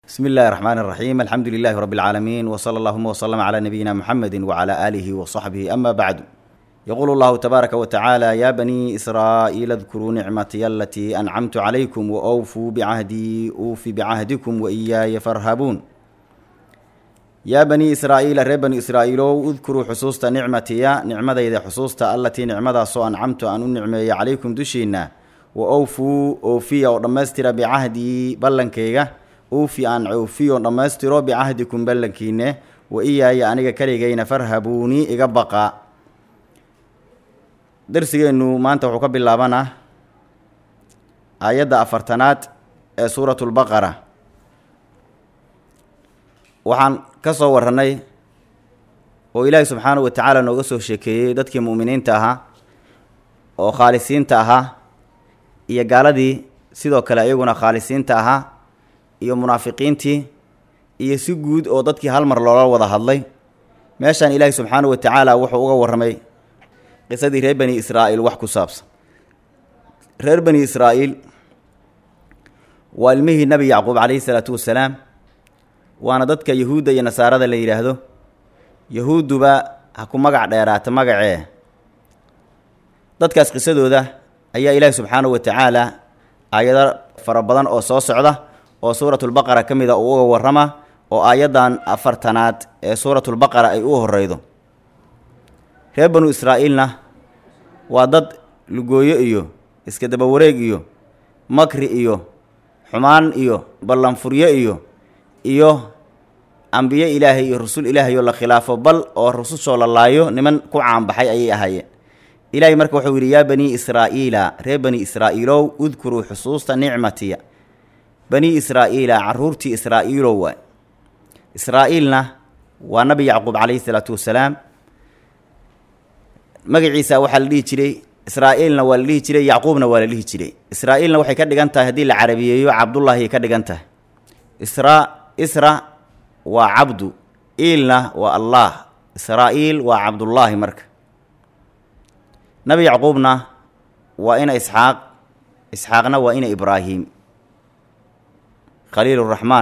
بسم الله الرحمن الرحيم الحمد لله رب العالمين وصلى اللهم وسلم على نبينا محمد وعلى آله وصحبه أما بعد يقول الله تبارك وتعالى يا بني إسرائيل اذكروا نعمتي التي أنعمت عليكم وأوفوا بعهدي أوف بعهدكم وإياي فارهبون يا بني إسرائيل ري بني إسرائيل اذكروا حصوصة نعمتي نعمة إذا حصوصة التي نعمة سو أنعمت أن النعمة عليكم دشينا وأوفوا أوفي ودمستر بعهدي بلنكيغا uufi aan coofiyo dhammaystiro bicahdikum ballankiine wa iyaaya aniga kaligayna farhabuuni iga baqaa darsigeennu maanta wuxuu ka bilaabanaa aayadda afartanaad ee suuratulbaqara waxaan ka soo warrannay oo ilaahi subxaanahu wa tacaala nooga soo sheekeeyey dadkii mu'miniinta ahaa oo khaalisiinta ahaa iyo gaaladii sidoo kale iyaguna khaalisiinta ahaa iyo munaafiqiintii iyo si guud oo dadkii hal mar loola wada hadlay meeshaan ilaahi subxaanahu wa tacaala wuxuu uga warramay qisadii reer bani israa'iil wax ku saabsan reer bani israa'iil waa ilmihii nebi yacquub calayhi salaatu wasalaam waana dadka yahuudda iyo nasaarada la yidhaahdo yahuudduba ha ku magac dheeraata magacee dadkaas qisadooda ayaa ilaahi subxaanahu wa tacaala aayado fara badan oo soo socda oo suuratulbaqara ka mid a uu uga warrama oo aayaddan afartanaad ee suuratulbaqara ay u horreydo reer banu israa'iilna waa dad lugooyo iyo iska daba wareeg iyo makri iyo xumaan iyo ballanfuryo iyo iyo ambiye ilaahay iyo rusul ilaahay oo la khilaafo bal oo rusushoo la laayo niman ku caanbaxay ayay ahaayeen ilaahay marka wuxuu yidhi yaa banii israa'iila reer bani israa'iilow udkuruu xusuusta nicmatiya bani israa'iila caruurtii israa'iilow waay israa'iilna waa nabi yacquub calayhi salaatu wasalaam magaciisa waxaa la dhihi jiray israa'iilna waa la dhihi jiray yacquubna waa la dhihi jiray israa'iilna waxay ka dhigan tahay haddii la carabiyeeyo cabdullaahiay ka dhigan tahay isra isra waa cabdu iilna waa allah israa'iil waa cabdullaahi marka nabi yacquubna waa ina isxaaq isxaaqna waa ina ibraahim khaliil uraxmaan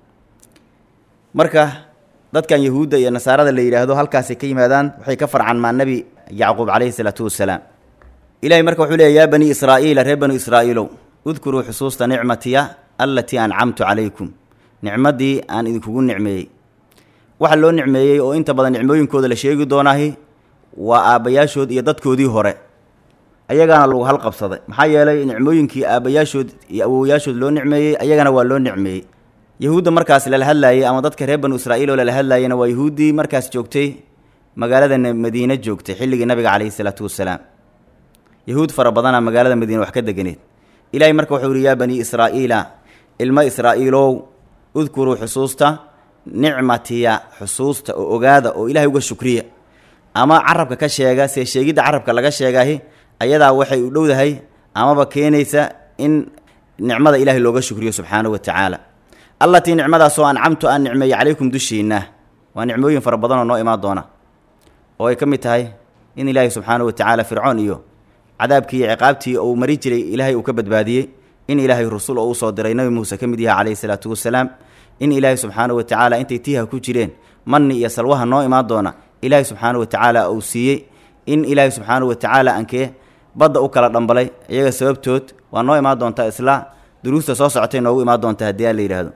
marka dadkan yahuudda iyo nasaarada la yidhaahdo halkaasay ka yimaadaan waxay ka farcanmaan nebi yacquub calayhi salaatu wasalaam ilahay marka wuxuu leeya yaa bani israa'iila reer banu israa'iilow udkuruu xusuusta nicmatiya allatii ancamtu calaykum nicmaddii aan idinkugu nicmeeyey waxa loo nicmeeyey oo inta badan nicmooyinkooda la sheegi doonaahi waa aabbayaashood iyo dadkoodii hore ayagaana lagu halqabsaday maxaa yeelay nicmooyinkii aabbayaashood iyo awowayaashood loo nicmeeyey ayagana waa loo nicmeeyey yahuudda markaas lala hadlaayey ama dadka reer banu israa'iil oo lala hadlaayena waa yahuuddii markaas joogtay magaalada madiine joogtay xilligii nabiga calayhi salaatu wasalaam yahuud fara badana magaalada madiine wax ka deganeed ilaahay marka wuxuu yihi yaa bani israa'iila ilmo israa'iilow udkuruu xusuusta nicmatiya xusuusta oo ogaada oo ilaahay uga shukriya ama carabka ka sheega see sheegidda carabka laga sheegaahi ayadaa waxay u dhowdahay amaba keenaysa in nicmada ilaahay looga shukriyo subxaanahu wa tacaala allatii nicmadaasoo ancamtu aan nicmeeyey calaykum dushiinna waa nicmooyin fara badanoo noo imaan doona oo ay ka mid tahay in ilaahay subxaanahu wa tacaala fircoon iyo cadaabkii iyo ciqaabtii uu mari jiray ilaahay uu ka badbaadiyey in ilaahay rusul oo usoo diray nebi muuse ka mid yaha calayhi salaatu wasalaam in ilaahay subxaanahu wa tacaala intay tiiha ku jireen manni iyo salwaha noo imaan doona ilaahay subxaanahu wa tacaala uu siiyey in ilaahay subxaanahu wa tacaala ankee badda u kala dhambalay iyaga sababtood waa noo imaan doontaa isla duruusta soo socotay noogu imaan doontaa haddii aan la yidhaahdo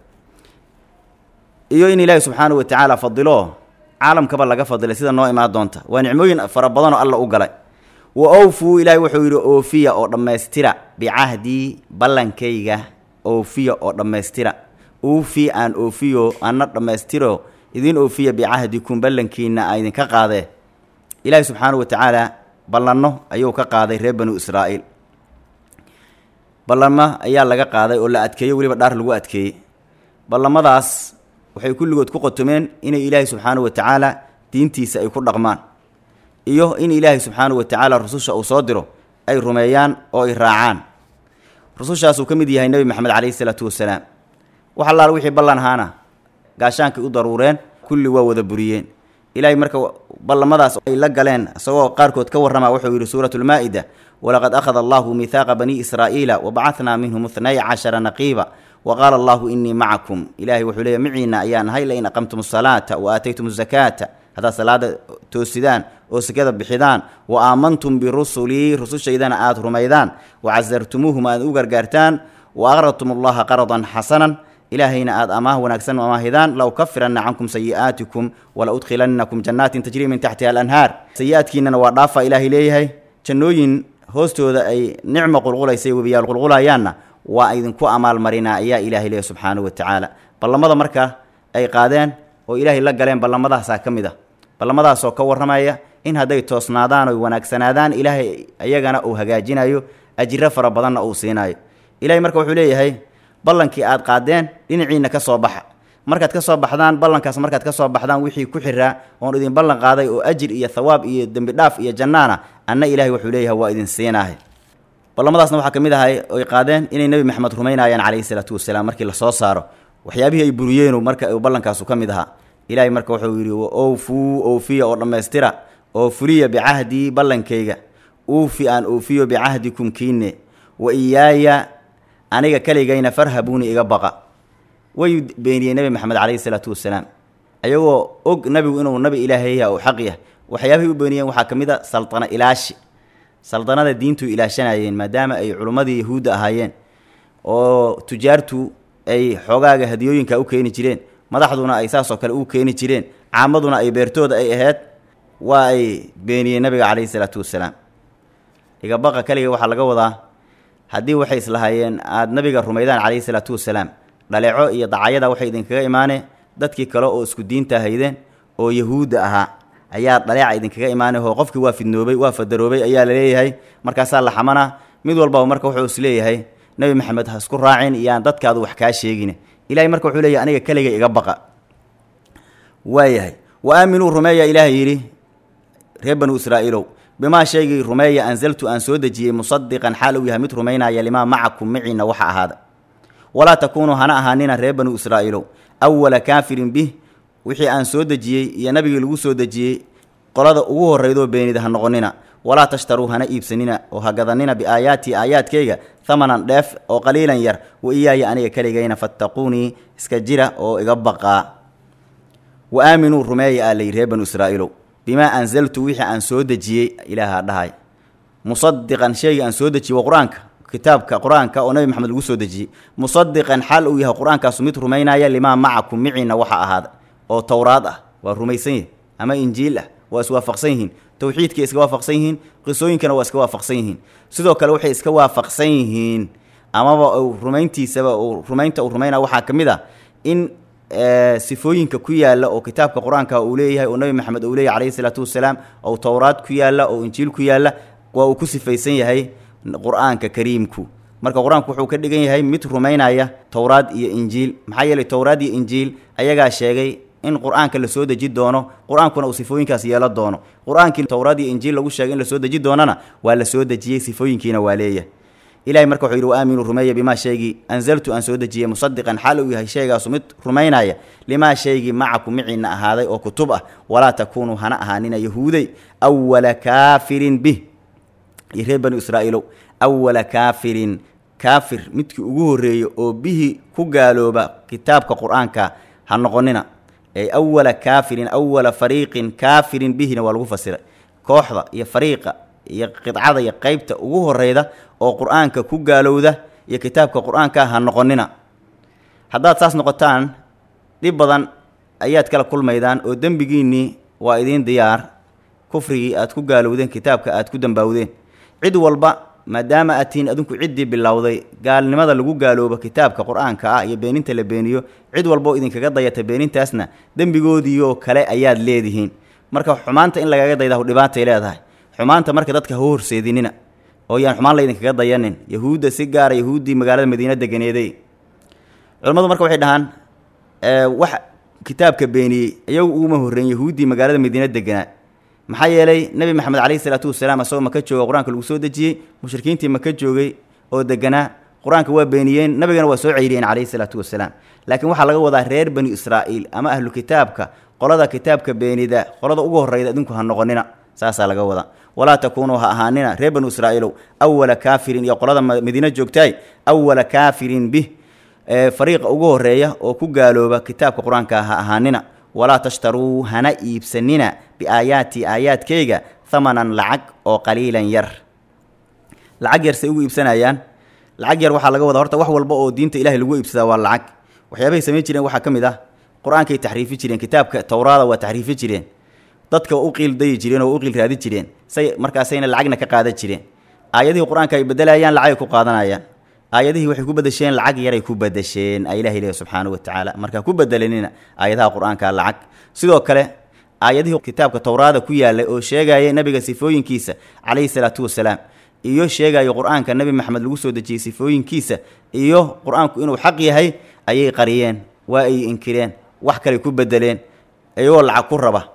iyo in ilaahi subxaanahu wa tacaala fadilo caalamkaba laga fadilay sida noo imaan doonta waa nicmooyin fara badanoo alla u galay wa owfuu ilaahay wuxuu yidhi oofiya oo dhammaystira bicahdii ballankayga oofiya oo dhammaystira uufi aan oofiyo ana dhammaystiro idin oofiya bicahdikum ballankiina a idinka qaadee ilaahi subxaanahu wa tacaala ballanno ayuu ka qaaday reer banu israa'iil ballanmo ayaa laga qaaday oo la adkeeyo weliba dhaar lagu adkeeyey ballamadaas waxay kulligood ku qotomeen inay ilaahay subxaanahu wa tacaala diintiisa ay ku dhaqmaan iyo in ilaahay subxaanahu wa tacaala rususha uu soo diro ay rumeeyaan oo ay raacaan rusushaasuu ka mid yahay nebi maxamed calayhi salaatu wasalaam wax allaal wixii ballan ahaana gaashaankay u daruureen kulli waa wada buriyeen ilaahay marka ballamadaas ay la galeen isagoo qaarkood ka warrama wuxuu yidhi suuratulmaa'ida walaqad akhada allahu miihaaqa bani israa'iila wabacadnaa minhum ithnay cashara naqiiba wa qaala allahu innii macakum ilaahay wuxuu leeyahy maciina ayaan ahay lain aqamtum asalaata wa aataytum azakaata haddaad salaada toosidaan oo sekada bixidaan wa aamantum birusulii rusushaydana aada rumaydaan wa casartumuuhum aad u gargaartaan wa aqradtum allaha qaradan xasanan ilaahayna aada amaah wanaagsan amaahidaan la ukafiranna cankum sayi'aatikum wala udkhilannakum jannaatin tajrii min taxtiha alanhaar sayi-aadkiinana waa dhaafa ilaahay leeyahay jannooyin hoostooda ay nicmo qulqulaysay webiyaal qulqulayaanna waa idinku amaalmarinaa ayaa ilaahay leeyahy subxaanahu wa tacaala ballamada marka ay qaadeen oo ilaahay la galeen ballammadaasaa ka mid ah ballamadaasoo ka warramaya in hadday toosnaadaan oy wanaagsanaadaan ilaahay iyagana uu hagaajinayo ajiro fara badanna uu siinayo ilahay marka wuxuu leeyahay ballankii aad qaadeen dhinaciinna ka soo baxa markaad ka soo baxdaan ballankaas markaad ka soo baxdaan wixii ku xiraa oon idin ballan qaaday oo ajir iyo thawaab iyo dembi dhaaf iyo jannaana anna ilaahay wuxuu leeyahay waa idin siinaahay ballamadaasna waxaa ka mid ahay oy qaadeen inay nebi maxamed rumaynayaan calayhi salaatu wasalaam markii lasoo saaro waxyaabihii ay buriyeenu marka uu ballankaasu ka mid ahaa ilaahay marka wuxuu yidhi owfuu oofiya oo dhammaystira oo fuliya bicahdii ballankayga uufi aan oofiyo bicahdikum kiine wa iyaaya aniga keligayna farhabuuni iga baqa way beeniyey nebi maxamed calayhi salaatu wasalaam ayagoo og nebigu inuu nabi ilaahay yaha oo xaq yah waxyaabahay u beeniyeen waxaa ka mid a saldana ilaashi saldanada diintu ilaashanayeen maadaama ay culummadii yahuudda ahaayeen oo tujaartu ay xoogaaga hadiyooyinka u keeni jireen madaxduna ay saasoo kale u keeni jireen caamaduna ay beertooda ay ahayd waa ay beeniyeen nabiga calayhi salaatu wasalaam igabaqa keliga waxaa laga wadaa haddii waxay islahaayeen aada nabiga rumaydaan calayhi salaatu wasalaam dhaleeco iyo dacayada waxay idinkaga imaaneen dadkii kale oo isku diinta haydeen oo yahuudda ahaa ayaa dhaleeca idinkaga imaanay oo qofkii waa fidnoobay waa fadaroobay ayaa la leeyahay markaasaa la xamanaa mid walbaba marka wuxuu is leeyahay nebi maxamed ha isku raacin iyo aan dadkaadu wax kaa sheegin ilahay marka wuxuu leeyahay aniga keliga iga baqa waayahay wa aaminuu rumeeya ilaahay yidhi reer banu israa'iilow bimaa shaygii rumeeya anzaltu aan soo dejiyey musadiqan xaal uu yahay mid rumaynaya limaa macakum maciina waxa ahaada walaa takuunuu hana ahaanina reer banu israa'iilow awala kaafirin bih wixii aan soo dejiyey iyo nabigii lagu soo dejiyey qolada ugu horraydoo beenida ha noqonina walaa tashtaruu hana iibsanina oo ha gadanina biaayaatii aayaadkayga hamanan dheef oo qaliilan yar wa iyaaya aniga keligayna fattaquunii iska jira oo iga baqaa wa aaminuu rumeeya aa layi reer banu israa'iilow bimaa anzaltu wixii aan soo dejiyey ilaaha dhahay musadiqan shaygii aan soo dejiyey waa qur-aanka kitaabka qur-aanka oo nabi maxamed lagu soo dejiyey musadiqan xaal uu yahay qur-aankaasu mid rumaynaya limaa macakum miciina waxa ahaada oo towraad ah waa rumaysan yihin ama injiil ah waa iswaafaqsan yihiin towxiidkay iska waafaqsan yihiin qisooyinkana waa iska waafaqsan yihiin sidoo kale waxay iska waafaqsan yihiin amaba uu rumayntiisaba uu rumaynta uu rumaynaya waxaa ka mid ah in sifooyinka ku yaalla oo kitaabka qur-aanka uu leeyahay oo nebi maxamed uu leeyahy calayhi salaatu wasalaam oo towraad ku yaalla oo injiil ku yaalla waa uu ku sifaysan yahay qur-aanka kariimku marka qur-aanku wuxuu ka dhigan yahay mid rumaynaya towraad iyo injiil maxaa yeelay towraad iyo injiil ayagaa sheegay in qur-aanka la soo deji doono qur-aankuna uu sifooyinkaas yeelo doono qur-aankii towraad iyo injiil lagu sheegay in la soo deji doonana waa la soo dejiyey sifooyinkiina waa leeyahay ilahay marka wuxuu yidhi wa aaminuu rumeeya bimaa shaygii anzaltu aan soo dejiyey musadiqan xaal uu yahay shaygaasu mid rumaynaya limaa shaygii macakum miciina ahaaday oo kutub ah walaa takuunuu hana ahaanina yahuuday awala kaafirin bih iyo reer banu israa'iilow awala kaafirin kaafir midkii ugu horreeyey oo bihi ku gaalooba kitaabka qur-aanka ha noqonina ee awala kaafirin awala fariiqin kaafirin bihina waa lagu fasiray kooxda iyo fariiqa iyo qidcada iyo qeybta ugu horeyda oo qur-aanka ku gaalowda iyo kitaabka qur-aanka ha noqonina haddaad saas noqotaan dhib badan ayaad kala kulmaydaan oo dembigiinnii waa idiin diyaar kufrigii aad ku gaalowdeen kitaabka aad ku dambaawdeen cid walba maadaama aad tihiin adinku ciddii bilowday gaalnimada lagu gaaloobo kitaabka qur-aanka ah iyo beeninta la beeniyo cid walboo idinkaga dayata beenintaasna dembigoodiioo kale ayaad leedihiin marka xumaanta in lagaga dayda dhibaatay leedahay xumaanta marka dadka hau horseedinina oo yaan xumaan laydinkaga dayanin yahuudda si gaara yahuuddii magaalada madiina deganeeday culimmadu marka waxay dhahaan wax kitaabka beeniyey iyagu uguma horreyn yahuuddii magaalada madiina deganaa maxaa yeelay nebi maxamed calayhi salaatu wasalaam asagoo maka jooga qur-aanka lagu soo dejiyey mushrikiintii maka joogay oo deganaa qur-aanka waa beeniyeen nabigana waa soo ceyriyeen calayhi salaatu wasalaam laakiin waxaa laga wadaa reer bani israa'iil ama ahlu kitaabka qolada kitaabka beenida qolada ugu horreyda idinku ha noqonina saasaa laga wadaa walaa takuunuu ha ahaanina reer banu israa'iilow awala kaafirin iyo qolada madiina joogtaay awala kaafirin bih fariiqa ugu horeeya oo ku gaalooba kitaabka qur-aanka ha ahaanina walaa tashtaruu hana iibsanina biaayaati aayaadkayga hamanan lacag oo qaliilan yar lacag yar say ugu iibsanayaan lacag yar waxaa laga wadaa horta wax walba oo diinta ilahay lagu iibsadaa waa lacag waxyaabahay samayn jireen waxaa ka mid ah qur-aankay taxriifi jireen kitaabka towraada waa taxriifi jireen dadka u qiil dayi jireen oo u qiil raadi jireen say markaasayna lacagna ka qaadan jireen aayadihii qur-aanka ay bedelayaan lacagay ku qaadanayaan aayadihii waxay ku bedesheen lacag yaray ku bedesheen a ilahi leehy subxaanahu watacaala markaa ku bedelanina aayadaha qur-aanka lacag sidoo kale aayadihii kitaabka towraada ku yaalay oo sheegaya nabiga sifooyinkiisa calayhi salaatu wasalaam iyo sheegayo qur-aanka nebi maxamed lagu soo dejiyey sifooyinkiisa iyo qur-aanku inuu xaq yahay ayay qariyeen waa ay inkireen wax kale ku bedeleen iyagoo lacag ku raba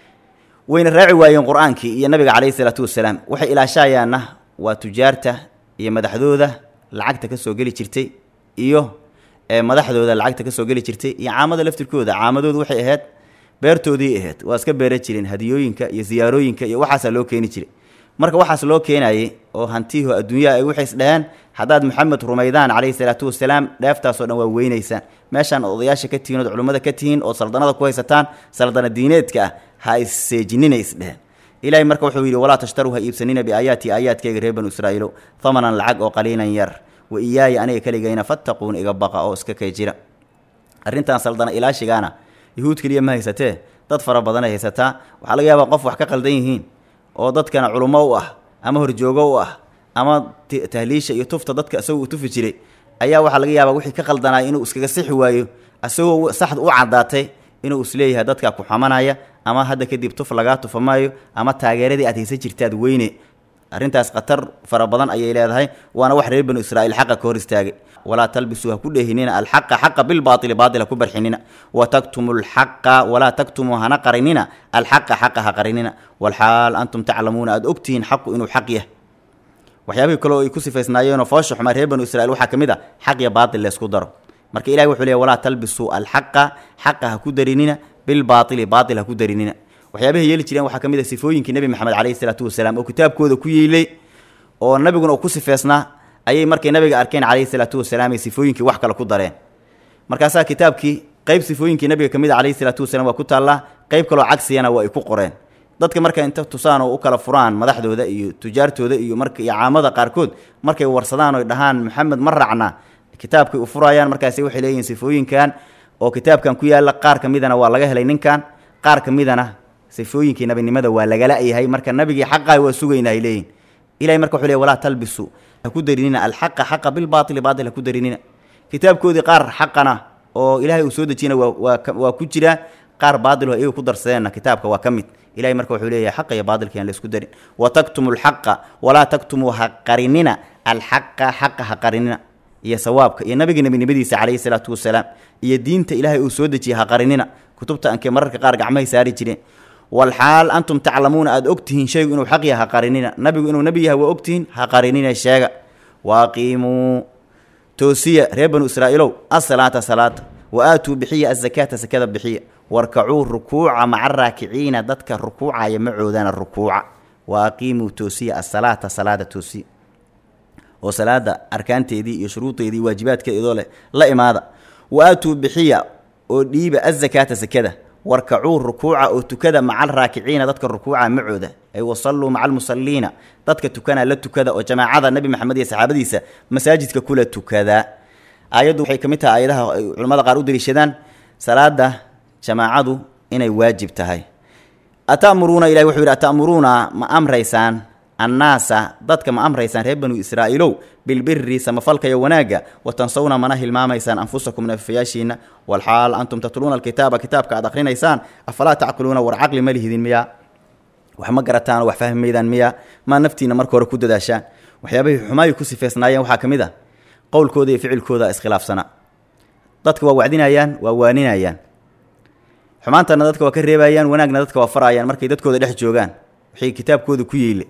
wayna raaci waayeen qur-aankii iyo nabiga calayhi salaatu wasalaam waxay ilaashayaanna waa tujaarta iyo madaxdooda lacagta ka soo geli jirtay iyo madaxdooda lacagta ka soo geli jirtay iyo caamada laftirkooda caamadoodu waxay ahayd beertoodii ahayd waa iska beera jireen hadiyooyinka iyo siyaarooyinka iyo waxaasaa loo keeni jiray marka waxaas loo keenayay oo hantiho adduunyaha ay waxays dhaheen haddaad maxamed rumaydaan calayhi salaatu wasalaam dheeftaasoo dhan waa weynaysaan meeshaan odayaasha ka tihiin ood culummada ka tihiin ood saldanada ku haysataan saldana diineedka ah ha isseejinina isdheheen ilaahay marka wuxuu yidhi walaa tashtaruu ha iibsanina biaayaati aayaadkayga reer banu israa'iilo hamanan lacag oo qaliilan yar wa iyaaya aniga keligayna fattaquun iga baqa oo iska kay jira arrintan saldana ilaashigaana yahuud keliya ma haysatee dad fara badan ay haysataa waxaa laga yaabaa qof wax ka qaldan yihiin oo dadkana culummo u ah ama horjoogo u ah ama tahliisha iyo tufta dadka isagoo uu tufi jiray ayaa waxaa laga yaabaa wixii ka qaldanaya inuu iskaga sixi waayo isagoo saxda u caddaatay inuu isleeyahay dadkaa ku xamanaya ama hadda kadib tuf lagaa tufa maayo ama taageeradii aad haysan jirtaad weyne arrintaas khatar fara badan ayay leedahay waana wax reer banu israa'iil xaqa ka hor istaagay walaa talbisuu ha ku dheehinina alxaqa xaqa bilbaaili baatil ha ku barxinina wa taktumu lxaqa walaa taktumuu hana qarinina alxaqa xaqa ha qarinina walxaal antum taclamuuna aada ogtihiin xaqu inuu xaq yahay waxyaabihii kaleo ay ku sifaysnaayeenoo foosha xumaa reer banu israiil waxaa ka mid a xaq iyo baatil laysku daro marka ilahi wuxuu leey walaa talbisuu alxaqa xaqa ha ku darinina bilbaaili baatil ha ku darinina waxyaabahay yeeli jireen waxaa ka mid a sifooyinkii nebi maxamed calayhi salaatu wasalaam oo kitaabkooda ku yeelay oo nabiguna uu ku sifeysnaa ayay markay nabiga arkeen calayhi salaatu wasalaam ay sifooyinkii wax kale ku dareen markaasaa kitaabkii qeyb sifooyinkii nabiga ka mid a calayhi salaatu wasalaam waa ku taallaa qeyb kaloo cagsiyana waa ay ku qoreen dadka marka inta tusaan oo u kala furaan madaxdooda iyo tujaartooda iyo marka iyo caamada qaarkood markay warsadaan oy dhahaan maxamed ma raacna kitaabkay u furayaan markaasi waxay leeyihiin sifooyinkan oo kitaabkan ku yaalla qaar ka midana waa laga helay ninkan qaar ka midana sifooyinkii nabinimada waa lagala yahay marka nabigii xaqaha waa sugayna ay leeyihin ilahay marka wuxuu ley walaa talbisu ha ku darinina alxaqa xaqa bilbaaili baatil ha ku darinina kitaabkoodii qaar xaqana oo ilaahay uu soo dejiyana waa waa waa ku jiraa qaar baatil oo iyaga ku darsadeenna kitaabka waa ka mid ilahay marka wuxuu leeyahay xaqa iyo baatilka aan la isku darin wa taktumu alxaqa walaa taktumuu ha qarinina alxaqa xaqa ha qarinina iyo sawaabka iyo nabiga nebinimadiisa calayhi salaatu wasalaam iyo diinta ilaahay uu soo dejiyey ha qarinina kutubta ankee mararka qaar gacmahay saari jireen walxaal antum taclamuuna aada ogtihiin shaygu inuu xaq yahay ha qarinina nabigu inuu nebi yahay waa ogtihiin ha qarinina sheega waaqiimuu toosiya reer banu israa'iilow asalaata salaata wa aatuu bixiya azakaata sakada bixiya warkacuu rukuuca maca raakiciina dadka rukuucaya macoodana rukuuca wa aqiimuu toosiya asalaata salaada toosiya oo salaada arkaanteedii iyo shuruudeedii waajibaadkeedoo leh la imaada wa aatuu bixiya oo dhiiba azakaata sakada warkacuu rukuuca oo tukada maca alraakiciina dadka rukuuca macooda ay wasalluu maca almusalliina dadka tukanaa la tukada oo jamaacada nebi maxamed iyo saxaabadiisa masaajidka kula tukadaa aayaddu waxay ka mid tahay aayadaha ay culimmada qaar u daliishadaan salaada jamaacadu inay waajib tahay ata'muruuna ilahi wuxuu yidhi ata'muruuna ma amraysaan annaasa dadka ma amraysaan reer banu israa'iilow bilbiri samafalka iyo wanaagga wa tansawna mana hilmaamaysaan anfusakum nafayaashiina walxaal antum tatluuna alkitaaba kitaabka aad akhrinaysaan afalaa tacqiluuna war caqli ma lihidin miyaa wax ma garataan oo wax fahmi maydaan miyaa maa naftiina marka hore ku dadaashaan waxyaabahay xumaayi ku sifeysnaayeen waxaa ka mid a qowlkooda iyo ficilkooda iskhilaafsana dadka waa wacdinayaan waa waaninayaan xumaantana dadka waa ka reebayaan wanaagna dadka waa farayaan markay dadkooda dhex joogaan waxay kitaabkooda ku yeyle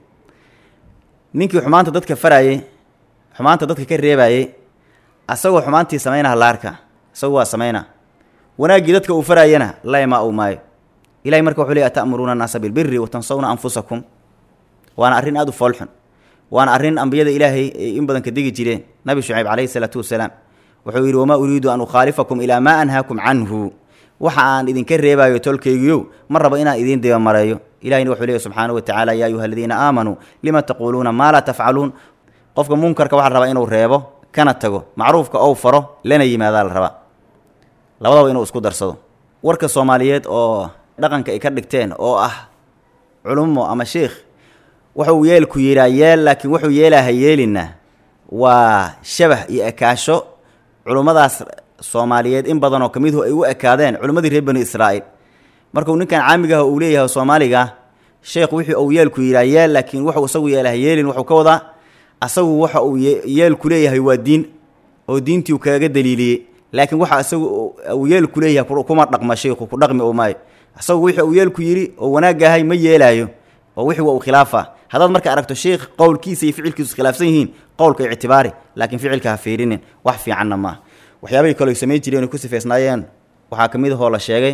ninkii xumaanta dadka farayey xumaanta dadka ka reebayey asagoo xumaantii samaynaha laarka isagu waa samayna wanaaggii dadka uu farayana laymaa uu maayo ilahay marka wuxuu ley ata'muruuna annaasa bilbiri wa tansawna anfusakum waana arrin aada u foolxun waana arrin ambiyada ilaahay ay in badan ka digi jireen nabi shucayb calayhi salaatu wasalaam wuxuu yidhi wamaa uriidu an ukhaalifakum ilaa maa anhaakum canhu waxa aan idinka reebaayo tolkaygiyow ma rabo inaan idiin dibamareeyo ilahina wuxuu leeyahy subxaanahu wa tacaala yaa ayuha aladiina aamanuu lima taquuluuna maa laa tafcaluun qofka munkarka waxaa la rabaa inuu reebo kana tago macruufka ou faro lana yimaadaa la rabaa labadaba inuu isku darsado warka soomaaliyeed oo dhaqanka ay ka dhigteen oo ah culummo ama sheikh wuxuu yeelku yidhaa yeel laakiin wuxuu yeelaha yeelina waa shabah iyo ekaasho culummadaas soomaaliyeed in badan oo ka miduhu ay u ekaadeen culimmadii reer bani israa'iil markuu ninkan caamigaah uu leeyahay soomaaliga sheekh wixii uu yeelku yidhaa yeel laakiin wuxuu isagu yeelaha yeelin wuxuu ka wadaa asagu waxa uu yeelku leeyahay waa diin oo diintii uu kaga daliiliyey laakiin waxa isagu uu yeelku leeyahay kuma dhaqma sheikhu ku dhaqmi oo maayo isagu wixii uu yeelku yidhi oo wanaagahay ma yeelaayo oo wixii waa uu khilaafa haddaad marka aragto sheikh qowlkiisa iyo ficilkiisu iskhilaafsan yihiin qowlka ictibaari laakiin ficilka ha fiirinin wax fiicanna maaha waxyaabahii kale ay samayn jireen ay ku sifeysnaayeen waxaa ka mid ahoo la sheegay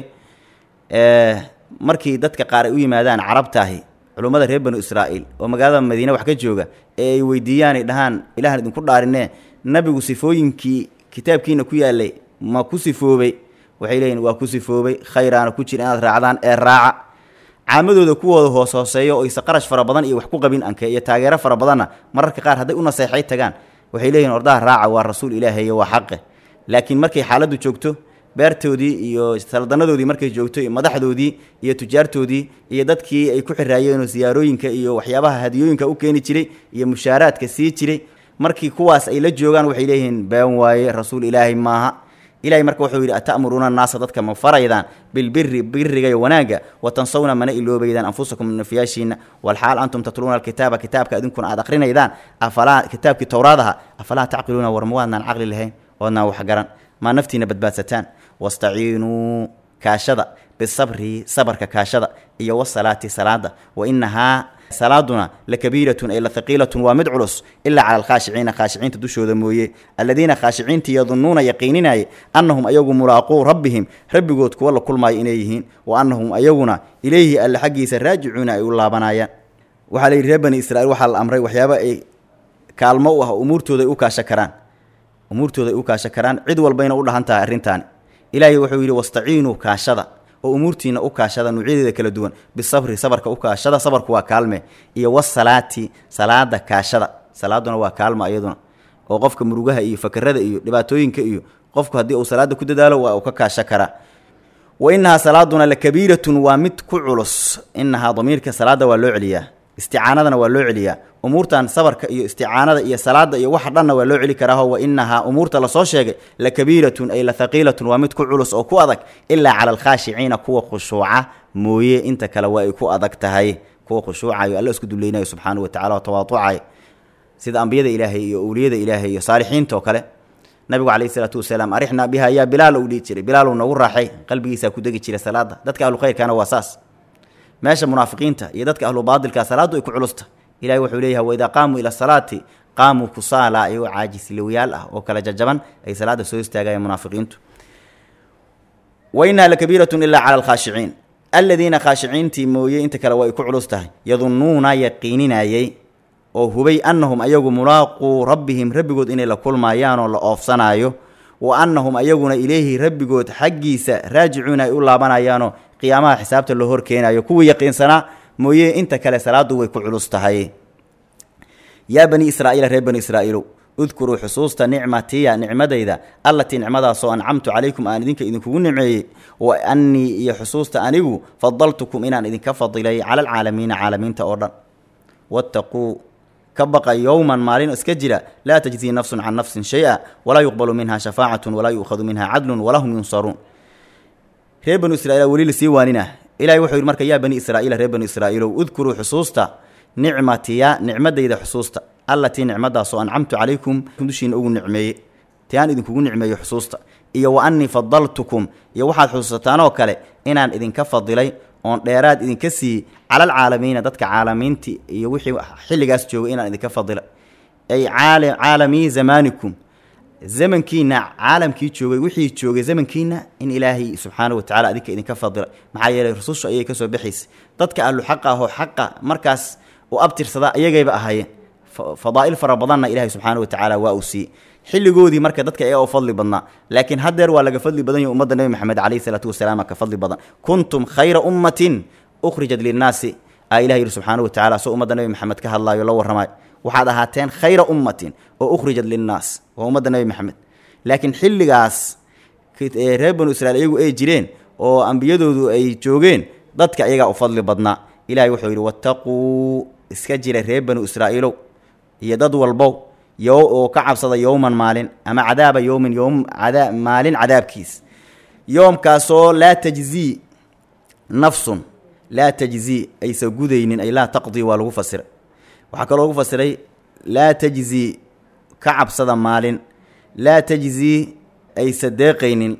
markii dadka qaar ay u yimaadaan carabtaahi culummada reer banu israa'iil oo magaalada madiine wax ka jooga ee ay weydiiyaan ay dhahaan ilahan idinku dhaarinee nabigu sifooyinkii kitaabkiina ku yaalay ma ku sifoobay waxay leeyihin waa ku sifoobay khayraana ku jira inaad raacdaan ee raaca caamadooda kuwooda hoos hooseeyo oo aysa qarash fara badan iyo wax ku qabin anke iyo taageero fara badanna mararka qaar hadday u naseexay tagaan waxay leeyihin ordaha raaca waa rasuul ilaahay iyo waa xaqe laakiin markay xaaladdu joogto beertoodii iyo saldanadoodii markay joogto iyo madaxdoodii iyo tujaartoodii iyo dadkii ay ku xiraayeenoo siyaarooyinka iyo waxyaabaha hadiyooyinka u keeni jiray iyo mushaaraadka sii jiray markii kuwaas ay la joogaan waxay leeyihiin been waaye rasuul ilaahay maaha ilahay marka wuxuu yidhi ata'muruuna annaasa dadka ma faraydaan bilbiri biriga iyo wanaagga wa tansawna mana iloobaydaan anfusakum nafyaashiina walxaal antum tatluuna alkitaaba kitaabka idinkuna aad akrinaydaan afalaa kitaabkii towraadaha afalaa tacqiluuna war ma waadnaan caqli lahayn waadnaan wax garan maa naftiina badbaadsataan wastaciinuu kaashada bisabri sabarka kaashada iyo wasalaati salaada wa inahaa salaaduna lakabiiratun ay lahaqiilatun waa mid culus ilaa cala alkhaashiciina khaashiciinta dushooda mooye alladiina khaashiciintii yadunnuuna yaqiininaaye annahum ayagu mulaaquu rabbihim rabbigood kuwa la kulmaayo inay yihiin wa annahum ayaguna ilayhi alle xaggiisa raajicuuna ay u laabanayaan waxaa la yidhi reer bani israiil waxaa la amray waxyaaba ay kaalmo u ah umuurtooda ay u kaasho karaan umuurtooda ay u kaasho karaan cid walbayna u dhahan tahay arrintaani ilaahay wuxuu yidhi wastaciinuu kaashada oo umuurtiina u kaashada nuucyadeeda kala duwan bisabri sabarka u kaashada sabarku waa kaalme iyo wasalaati salaada kaashada salaaduna waa kaalma iyaduna oo qofka murugaha iyo fakerada iyo dhibaatooyinka iyo qofku haddii uu salaada ku dadaalo waa uu ka kaasho karaa wa inahaa salaaduna lakabiiratun waa mid ku culus inahaa damiirka salaada waa loo celiyaa isticaanadana waa loo celiyaa umuurtan sabarka iyo isticaanada iyo salaada iyo waxa dhanna waa loo celi karaaho wa inahaa umuurta lasoo sheegay lakabiiratun ay lahaqiilatun waa mid ku culus oo ku adag ilaa cala alkhaashiciina kuwa khushuuca mooye inta kale waa ay ku adag tahay kuwa khushuucayo alla isku dulleynayo subxaanahu watacala oo tawaaducayo sida ambiyada ilaahay iyo owliyada ilaahay iyo saalixiinta oo kale nabigu calayhi isalaatu wasalaam arixnaa biha yaa bilaal uu dhihi jiray bilaal noogu raaxay qalbigiisaa ku degi jiray salaada dadka ahlu khayrkaana waa saas meesha munaafiqiinta iyo dadka ahlu baadilka salaaddu ay ku culusta ilahay wuxuu leeyahay waidaa qaamuu ila salaati qaamuu kusaala ayagoo caajisliwayaal ah oo kala jajaban ay salaada soo istaagayeen munaafiqiintu wa inaha lakabiiratun ilaa cala alkhaashiciin aladiina khaashiciintii mooye inta kale waa ay ku culus tahay yadunnuuna yaqiininayey oo hubay annahum ayagu mulaaquu rabbihim rabbigood inay la kulmayaanoo la oofsanaayo wa annahum ayaguna ileyhi rabbigood xaggiisa raajicuuna ay u laabanayaanoo qiyaamaha xisaabta loo horkeenayo kuwii yaqiinsanaa mooye inta kale salaadu way ku culus tahay yaa bani israa'iila reer bani israa'iilow udkuruu xusuusta nicmatiya nicmadayda allatii nicmadaasoo ancamtu calaykum aan idinka idinkugu nimceeyey wa annii iyo xusuusta anigu fadaltukum inaan idinka fadilay cala alcaalamiina caalamiinta oo dhan wattaquu ka baqa yowman maalin iska jira laa tajzii nafsun can nafsin shay-a walaa yuqbalu minha shafaacatun walaa yu'khadu minha cadlun walaa hum yunsaruun reer banu israiil weli lasii waaninah ilahay wuxuu yidhi marka yaa bani israa'iila reer banu israa'iilow udkuruu xusuusta nicmatiya nicmadayda xusuusta allatii nicmadaasoo ancamtu calaykum dushiina ugu nicmeeye tiaan idinkugu nicmeeyo xusuusta iyo wa annii fadaltukum iyo waxaad xusuusataan oo kale inaan idinka fadilay oon dheeraad idinka siiyey cala alcaalamiina dadka caalamiinti iyo wixii xilligaas joogay inaan idinka fadilay ay caalamii zamaanikum zamankiina caalamkii joogay wixii joogay zamankiina in ilaahay subxaana watacala adinka idinka fadilay maxaa yeelay rususha ayay kasoo baxaysay dadka ahlu xaqa ahoo xaqa markaas u abtirsada iyagayba ahaayeen fadaa'il fara badanna ilaahay subxaana watacaala waa uu siiyey xilligoodii marka dadka ayaa u fadli badnaa laakiin haddeer waa laga fadli badan yahy ummadda nebi maxamed calayhi salaatu wasalaam ka fadli badan kuntum khayra ummatin ukhrijat linnaasi aa ilah yidhi subxaana wa tacala soo ummadda nebi maxamed ka hadlaayo la warramayo waxaad ahaateen khayra ummatin oo ukhrijat linnaas waa ummadda nebi maxamed laakiin xilligaas reer banu israiil iyagu ay jireen oo ambiyadoodu ay joogeen dadka iyagaa u fadli badnaa ilahay wuxuu yidhi wattaquu iska jira reer banu israa'iilow iyo dad walbow yo oo ka cabsada yowman maalin ama cadaaba yowmin yowm ada maalin cadaabkiis yoomkaasoo laa tajzii nafsun laa tajzii aysa gudaynin ay laa taqdii waa lagu fasiray waxaa kaloo lagu fasiray laa tajzii ka cabsada maalin laa tajzii aysa deeqaynin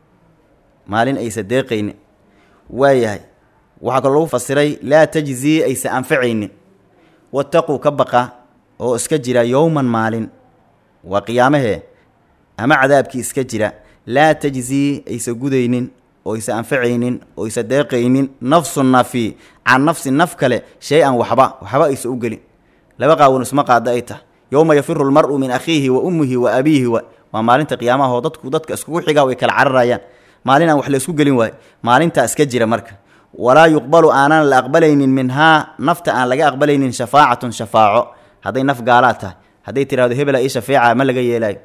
maalin aysa deeqaynin waayahay waxaa kaloo lagu fasiray laa tajzii aysa anfacaynin wataquu ka baqa oo iska jira yowman maalin waa qiyaamahee ama cadaabkii iska jira laa tajzii aysa gudaynin oo aysa anfacaynin oo aysa deeqaynin nafsu nafi can nafsi naf kale shay-an waxba waxba aysa u gelin laba qaawan isma qaada ay tahay yowma yafiru lmar'u min akhiihi wa ummihi wa abiihi wa waa maalinta qiyaamaha oo dadku dadka iskugu xigaa way kala cararayaan maalin aan wax la isku gelin waayo maalintaa iska jira marka walaa yuqbalu aanan la aqbalaynin minhaa nafta aan laga aqbalaynin shafaacatun shafaaco hadday naf gaalaad tahay hadday tidhahdo hebela ii shafeeca ma laga yeelaayo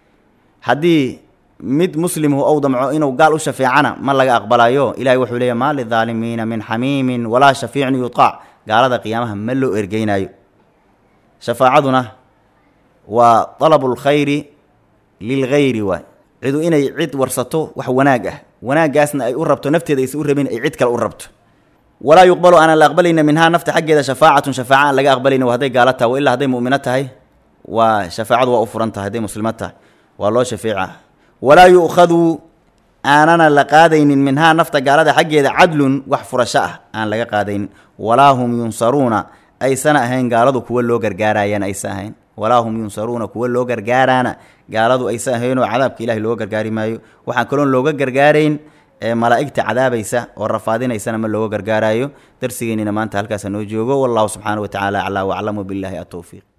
haddii mid muslimhu ou damco inuu gaal u shafeecana ma laga aqbalayo ilahay wuxuu leeyahy maa lidaalimiina min xamiimin walaa shafiicin yutaac gaalada qiyaamaha ma loo ergeynaayo shafaacaduna waa dalabu lkhayri lilgayri waay cidu inay cid warsato wax wanaag ah wanaaggaasna ay u rabto nafteeda aysa u rabin ay cid kale u rabto walaa yuqbalu aanan la aqbalayna minhaa nafta xaggeeda shafaacatun shafaaca aan laga aqbalayna wa hadday gaalo tahay wa ilaa hadday mu'mino tahay waa shafaacadu waa u furan tahay hadday muslimo tahay waa loo shafeeca walaa yu'khadu aanana la qaadaynin minhaa nafta gaalada xaggeeda cadlun wax furasho ah aan laga qaadaynin walaa hum yunsaruuna aysana ahayn gaaladu kuwa loo gargaarayana aysa ahayn walaa hum yunsaruuna kuwa loo gargaaraana gaaladu aysa ahaynoo cadaabka ilahi looga gargaari maayo waxaan kaloon looga gargaarayn ee malaa'igta cadaabaysa oo rafaadinaysana ma looga gargaarayo darsigeennina maanta halkaasa noo joogo wallahu subxaana wa tacaala aclaa waclamu billahi atowfiiq